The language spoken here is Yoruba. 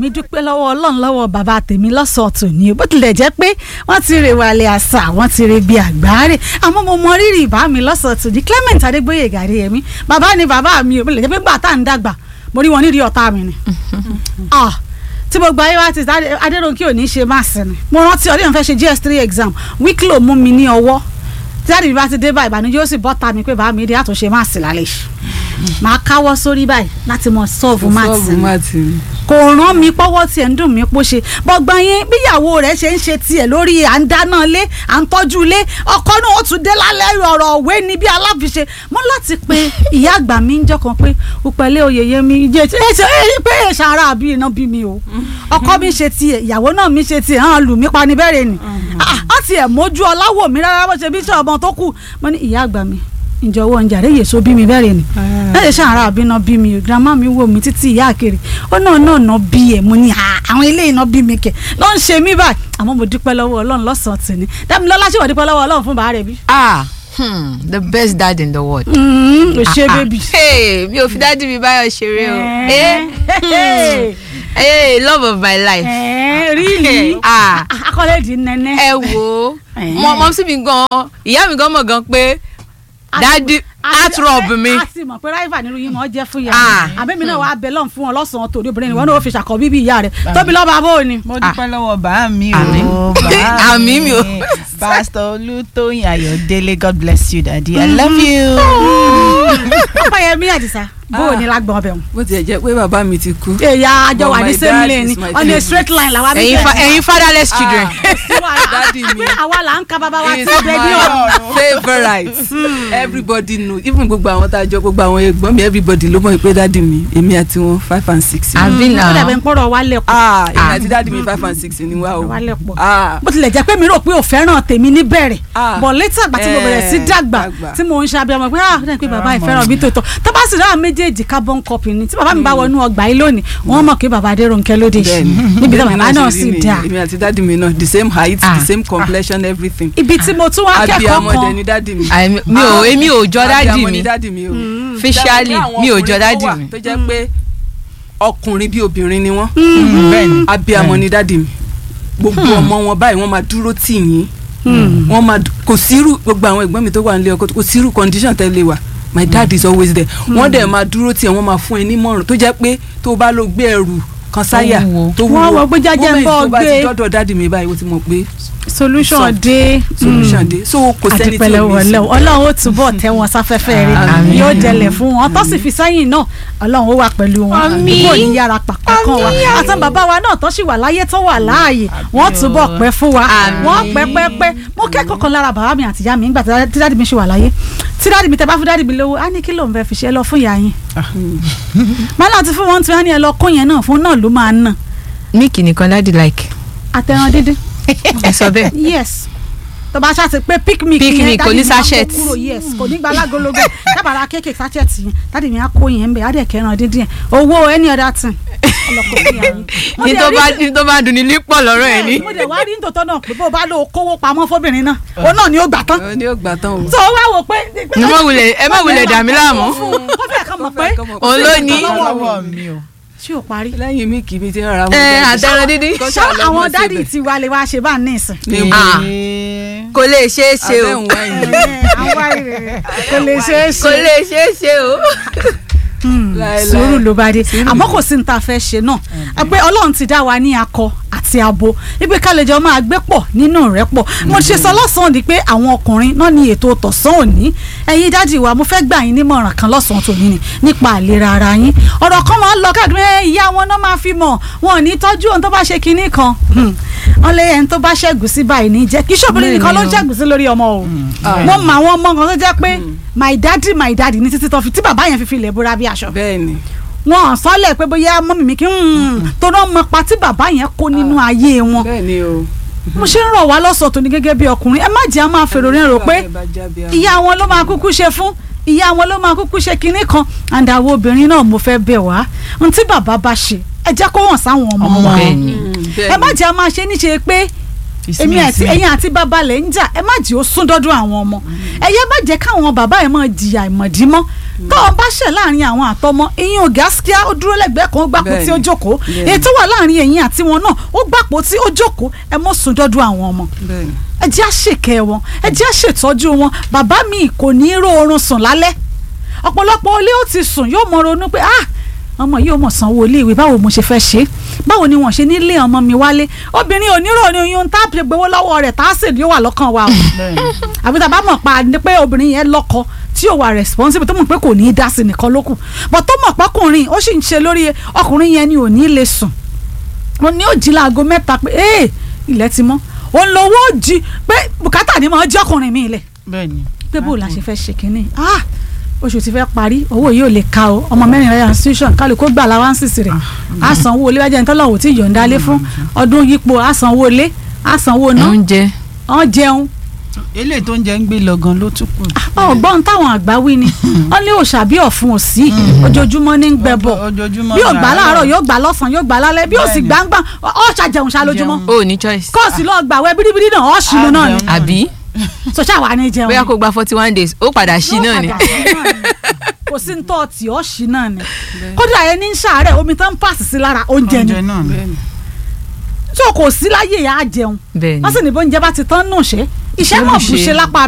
èmi dúpẹ́ lọ́wọ́ ọlọ́run lọ́wọ́ bàbá tèmi lọ́sọ̀ọ́ tòní bó tilẹ̀ jẹ́ pé wọ́n ti rè wàlẹ̀ àṣà wọ́n ti rè bí àgbáre àmọ́ mo mọ rírì ìbá mi lọ́sọ̀ọ́ tòní Clement Adégbóyè gàrí ẹ̀mí bàbá ni bàbá mi ò lè jẹ́ pé gbà tá à ń dàgbà mo rí wọn nídìí ọ̀tá mi ni Ah, tí gbogbo ayé wa ti Adérónkì ò ní ṣe máàsì ni mo rántí ọdún yẹn fẹ́ ṣe GS3 exam wíkìlò mú mi ní ọwọ́ tí àdìbí bá ti dé báyìí ìbànújẹ́ ó sì bọ́ ta mi pé bàá mi dé àtúnṣe máàsì lálẹ́ yìí màá káwọ́ sórí báyìí láti mọ sọ́ọ̀fù máàsì ni kò rán mi pọ́wọ́ tiẹ̀ ń dùn mí pó ṣe bọ́gbọ́n yín bíyàwó rẹ̀ ṣe ń ṣe tiẹ̀ lórí à ń dáná lé à ń tọ́jú ilé ọkọ náà ó tún dé lálẹ́ ọ̀rọ̀ òwe ni bí aláfiṣe mọ́ láti pe ìyá àgbà mi ń jọkàn pé òpẹ̀lẹ́ oyèyé mi jẹ́ ẹ pé ṣàrà àbí iná bí mi o ọkọ mi ṣe tiẹ̀ ìyàwó náà mi ṣe tiẹ̀ hàn lù mí pa ní bẹ́rẹ̀ ni á tiẹ̀ mójú ọláwò mi rárá bó ṣe bí ṣe ọmọ tó kù mo ní ìyá àgbà mi ìjọwọ́ ń jàre yèso bí mi bẹ́rẹ̀ ni láti ṣàrà àbí iná bí mi o grandma mi wò mí títí ìyá àkèrè ó náà náà ná bí ẹ̀ mo ní àwọn ilé iná bí mi kẹ̀ ló ń ṣe mí báyìí àmọ́ mo dúpẹ́ lọ́wọ́ ọlọ́run lọ́sàn-án tì ní dámilọ́lá ṣèwọ́ dúpẹ́ lọ́wọ́ ọlọ́run fún bàárẹ̀ bí. ah hmm, the best dad in the world. o ṣe Ah, bébì. hey, mi ò fi dájú mi báyọ̀ ṣeré o. Eh, hey, love of my life. ríìlì Ah. akọ́lẹ́dì nẹ́nẹ́. ẹ wo Eh. mọ mọ sí mi gan ìyá mi gan mọ̀ gan pé dadi heart rub mi. a ti mọ̀ pé ráìfà nínú yín mọ̀ ọ́ jẹ́ fún ìyá Ah. mi àbẹ́mi náà wàá bẹ lọ́n fún wọn lọ́sàn-án tòde obìnrin ni wọn náà ó fi ṣàkọ́ bíbí ìyá rẹ̀ tóbi lọ́ba bó ni. mo dúpẹ́ lọ́wọ́ bá mi Àmín. o bá Àmín mi o. pastor olùtóyìn ayọ̀délé god bless you daddy i love you. ọ̀pẹ̀yẹmí àdìsá bó o ní lágbọ̀n ọbẹ̀ wọn. bó tiẹ̀ jẹ́ pé bàbá mi ti kú. èyà àjọ But wà ní my same dad lane ni is my on a favorite. straight line làwa ẹ̀yin fa ẹ̀yin fatherless children. Daddy mi. pé àwa là ń ka bàbá wa He is tí ó bẹ ní ọ̀run. my favourite everybody know even gbogbo àwọn tá a jọ gbogbo àwọn ẹ̀gbọ́n mi everybody ló mọ̀ pé dáàdi mi èmi àti wọn five and six. àbí ó náà dàbẹ̀ ń pọ̀rọ̀ wa lẹ̀kọ́ ah èmi àti dáàdi mi five and six ni wá o. wa lẹ̀pọ̀. ah bó tilẹ̀ jẹ́ pé mi rò pé ò fẹ́ràn tèmi níbẹ̀rẹ̀ Ah. bọ̀ létà àgbà tí mo bẹ̀rẹ̀ sí Eh, dàgbà dàgbà. tí mo ń ṣe abiyamọ pé ah dẹ́n pé bàbá ìfẹ́ràn mi tó tọ́ tó bá sì ráà méjèèjì carbon copy ni tí bàbá mi bá wọnú ọgbà yìí lónìí wọ́n mọ̀ pé bàbá Adérónkẹ́ lóde bẹ́ẹ̀ni níbi tí Bẹ́ẹ̀ni bàbá náà ṣe rí sì nìyẹn. dáa èmi àti dáàdi mi náà the same height Ah. the same complexion everything. ibi tí mo tún wá kẹ́kọ̀ọ́ abiyamọ dẹ kan ni dáàdi mi. Àì- mi ò èmi ò jọ dádì abiyamọ mi ni dáàdi mi o. Officially, Dáàdi mi ò àwọn jọ ọkùnrin dádì kan wà mi. tó jẹ́ pé ọkùnrin bí obìnrin ni wọ́n bẹ́ẹ̀ni abiyamọ ni dáàdi mi gbogbo ọmọ wọn báyìí wọ́n máa dúró tì yín wọ́n máa dú- kò sírú gbogbo àwọn ẹ̀gbọ́n mi tó wà nílé ọkọ kò sírú condition tẹ́ lè wà my dad is always there wọ́n dẹ̀ máa dúró tì ẹ́ wọ́n máa fún ẹ nímọ̀ràn tó jẹ́ pé tó o bá lọ gbé ẹrù kan sáyà Tó wúwo. tó Wọ́n wọ pé jẹ́jẹ́ ń Moment bọ́ tó bá ti gbé. dọ́dọ̀ dáàdi mi báyìí ó ti mọ̀ pé solution Solved. dé solution dé so kò sẹ́ni tí àdìpẹ̀lẹ̀ ò ní wọlé sí. ọlọ́run ó túbọ̀ tẹ́ wọn sáfẹ́fẹ́ rẹ̀ Àmín. yóò dẹlẹ̀ fún wọn tó sì fi sẹ́yìn náà ọlọ́run ó wà pẹ̀lú wọn Àmín. kò ní yára pàpà kan wa àtàn bàbá wa náà tó sì wà láyé tó wà láàyè wọ́n túbọ̀ pẹ́ fún wa Àmín. wọ́n pẹ́ pẹ́ pẹ́ mo kẹ́kọ̀ọ́ kan lára bàbá mi àtìyá mi nígbà tí dáàdì mi ṣì wà láyé tí dáàdì mi tẹ bá fún dáàdì mi lówó á ní kí lòun fẹ́ fi ṣe é lọ fún ìyá yín máa láti fún wọn tí wọ́n ní ẹ lọ kó yẹn náà fún náà ló máa ná míìkì nìkan dádì like àtẹran dídín ẹ sọ bẹ́ẹ̀. yes tó bá ṣáà ti pé picnic Picnic, yẹn kò ní dáàdì mi á kó sachet. kúrò yes kò ní gba alágologo dábàrà kéèké sachet yẹn dáàdì mi á kó yẹn ń bẹ á dẹ̀ kẹran dídín yẹn owó any other thing ọlọ́kọ̀ fún yàrá yín. Mo ní dẹ̀ tó rí- bá ní tó bá dùn ní lípọ̀ lọ́rọ̀ ẹ̀ ní. mo dẹ̀ wá rí nítòótọ́ náà pé bó o bá lọ kówó pamọ́ fóbìnrin náà òun náà ni ó gbà tán Ó ní ó gbà tán o. tó o wá wò pé. Ẹ má wulẹ̀- ẹ má wulẹ̀ dà mí láàmú. ó fẹ́ kàn mọ̀ pé Òun ló ní. lọ́wọ́ mi o. ṣé o parí. lẹ́yìn mi kì í mi ti rárá wọn. Ẹ, jáde. àtẹran dídín. Kó ṣé ṣáà lọ àwọn mọ̀ dádì síbẹ̀. ti wá lè wá ṣe bá ní ìsìn. Ní Ah. Ee. kò lè ṣeé ṣe o abẹ́ òun wáyé. àwa ìrẹ̀ kò lè ṣeé ṣe. kò lè ṣeé ṣe o. Hmm, Láéláé. sùúrù ló bá dé àmọ́ kò sí ní ta fẹ́ ṣe náà ẹ pé ọlọ́run ti dá wa ní akọ àti abo ibi kálẹ̀jọ máa gbé pọ̀ nínú rẹ̀ pọ̀ mo ṣe sọ lọ́sàn-án di pé àwọn ọkùnrin náà ní ètò tọ̀sán òní ẹ̀yin dáàdì wa mo fẹ́ gbà yín nímọ̀ràn kan lọ́sàn-án tòní ni nípa àlera ara yín ọ̀rọ̀ kan máa ń lọ káàkiri ẹ ìyá wọn náà máa fi mọ̀ wọn ò ní tọ́jú ohun tó bá ṣe kinní kan Hmm. wọn lé ẹni tó bá ṣẹ́gun sí báyìí ní jẹ́ kí ṣọ́bìnrin nìkan ló ń ṣẹ́gun sí lórí ọmọ o mo mọ àwọn ọmọ kan tó jẹ́ pé my daddy my daddy ní títí tó fi tí bàbá yẹn fi fi lè búra bí aṣọ bẹ́ẹ̀ ni wọn sọlẹ pé bóyá mọ́mì mi kí n tó náà mọ pa tí bàbá yẹn kó nínú ayé wọn bẹ́ẹ̀ ni o. mo ṣe ń rọ̀ wá lọ́sọ̀ tó ní gẹ́gẹ́ bí ọkùnrin ẹ má jẹ́ a máa fèrò rẹ̀ rò pé ìyá wọn ló máa kúkú ṣe fún ìyá wọn ló máa kúkú ṣe kinní kan and àwọn obìnrin náà mo fẹ́ bẹ̀ wá n tí bàbá bá ṣe ẹ jẹ́ kó hàn sáwọn ọmọ Ọmọ wa bẹ́ẹ̀ ni. ẹ má jẹ́ a máa ṣe níṣe pé èmi àti ẹ̀yin àti bàbá lẹ̀ ń jà ẹ má jẹ́ ó sún dọ́dún àwọn ọmọ ẹ yẹ má jẹ́ káwọn bàbá yẹn máa jìyà ìmọ̀dí mọ́ tó o bá ṣẹ̀ láàrin àwọn àtọmọ ìyẹn ò gáskíá ó dúró lẹ́gbẹ̀ẹ́ kan ó gbàpò tí ó Bẹ́ẹ̀ni. jókòó Bẹ́ẹ̀ni. èyí tó wà láàrin ẹ̀yin àti wọn náà ó gbàpò tí ó jókòó ẹ mọ́ sùn dọ́dún àwọn ọmọ bẹ́ẹ̀ ni. ẹ jẹ́ àṣekẹ́ wọn ẹ jẹ́ àṣetọ́jú wọn bàbá mi kò ní í ró oorun sùn lálẹ́ ọ̀pọ̀lọpọ̀ ilé ó ti sùn yóò mọ ronú pé ah ọmọ yìí ó mọ̀ sanwó iléèwé báwo mo ṣe fẹ́ ṣe é báwo ni wọ́n ṣe ní lé ọmọ mi wálé obìnrin onírò ni oyún tá a fi gbowó lọ́wọ́ rẹ̀ tá a sì ní ó wà lọ́kàn wa o àbí tá a bá mọ̀ pa ni pé obìnrin yẹn lọ́kọ tí ò wà responsible tó mọ̀ pé kò ní í dá sí nìkan ló kù but tó mọ̀ pọ́kùnrin ó sì ń ṣe lórí ọkùnrin yẹn ni ò ní lè sùn mo ní ó jí láago mẹ́ta pé ee ilẹ̀ ti mọ́ òun lówó jí pé bùkátà ni mo jẹ́ ọkùnrin mi ilẹ̀ bẹ́ẹ̀ni. pé bó la ṣe fẹ́ ṣe kínní ah oṣù ti fẹ́ parí owó yìí ò lè ka o ọmọ mẹ́rin rẹ̀ institution kálukó gbà láwáǹsìsì rẹ̀ á sanwó ilé wájà nítorí àwọn ò tí ì yọ̀ǹda lé fún ọdún yípo á sanwó ilé á sanwó náà oúnjẹ wọ́n jẹun eléyìí tó ń jẹ ń gbé lọ gan ló tún kù. ọgbọ́n táwọn àgbà wí ni wọ́n lé òòṣà bí ọ̀fun òsì ojoojúmọ́ ní ń gbẹbọ̀ ojoojúmọ́ bí ò gbà ní láàárọ̀ yóò gbà lọ́sàn-án yóò gbà lálẹ́ bí ò sì Bẹ́ẹ̀ni. gbàngbà ọ̀ṣà jẹun ṣá lójúmọ́ Jẹun. o ní choice kọ́ọ̀sì lọ́ọ́ gbà wẹ́ bíríbírí náà ọ̀ṣìnú náà ni jẹun. àbí so ṣáà wà ní jẹun bóyá kó gba forty one days ó padà sí náà ni Yóò padà sí náà ni. kò sí ní tọ́ọ̀tì ọ̀ṣì náà ni kódà ẹni ń ṣàárẹ̀ omi tó ń pàṣẹ sí lára oúnjẹ ni oúnjẹ náà ni. bẹ́ẹ̀ ni. so kò sí láyé yà á jẹun bẹ́ẹ̀ wọ́n sì ni ní bóúnjẹ bá ti tán nù ṣe iṣẹ́ Iṣẹ́ mọ̀ ló bù ṣe. ṣe lápá